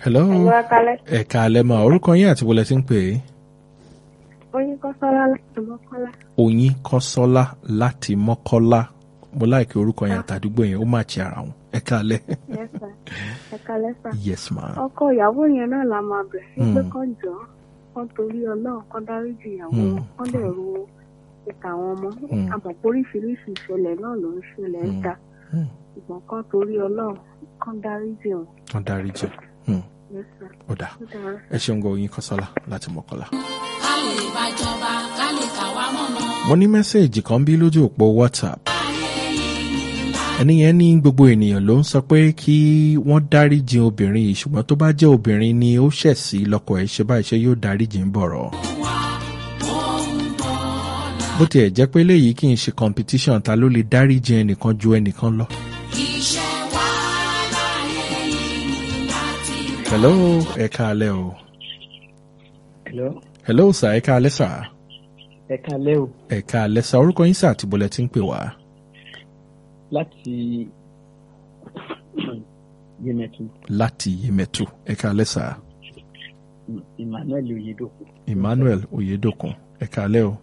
hello Ẹ̀lú akalẹ́. ẹ̀ka alẹ́ máa orúkọ yín àti bọ́lẹ̀ tí ń pè é Oyin Kọ́sọ́lá láti Mọ́kọ́lá. oyin kọ́sọ́lá láti mọ́kọ́lá mo láìkí orúkọ yẹn àtàdúgbò yẹn ó máa ti ara wọn ẹ̀ka alẹ́ Yes sir. Ẹ kalẹ́ sà. yes ma Ọkọ ìyàwó yẹn náà la máa bẹ̀ sí pé Mm. kán jọ kán torí Ọlọ́run kán dáríjì ìyàwó Mm. wọn kán dẹ̀ ro ìta àwọn ọmọ. Mm. Àmọ̀ pé oríṣiríṣi ìṣẹ̀lẹ̀ náà ló ń ṣẹlẹ̀ ń Mm. ta. Hmm, Ṣùgbọ́n kán torí Ọlọ́run kán dáríjì wọn. wọ́n dárí jẹ Hmm, Yes sir. ó dà Ó dára. ẹ ṣeun gan oyin kọ́sọ́lá láti mọ́kọ́lá. ká lè bàjọba ká lè kà wá mọ̀mọ́. mo ní mẹ́sẹ̀gì kan bí lójú òpó whatsapp ẹni yẹn ní gbogbo ènìyàn ló ń sọ pé kí wọ́n dáríjì obìnrin yìí ṣùgbọ́n tó bá jẹ́ obìnrin ni ó ṣẹ̀ sí lọ́kọ ẹ̀ ṣe báyìí ṣe yóò dáríjì ń bọ̀rọ̀. bó tiẹ̀ jẹ́ pé léyìí kì í ṣe competition ta ló lè dáríjì ẹnìkan ju ẹnìkan lọ. iṣẹ́ wa láyé yìí láti hello ẹ káalẹ́ o Hello, hello sà ẹ káalẹ́ sà ẹ káalẹ́ o ẹ káalẹ́ sà orúkọ yín sà àti bọ̀lẹ̀ tí ń pè wá. láti Yemẹtu láti yemẹtu ẹ káalẹ́ sà Emmanuel Oyedokun. emmanuel oyedokun ẹ káalẹ́ o.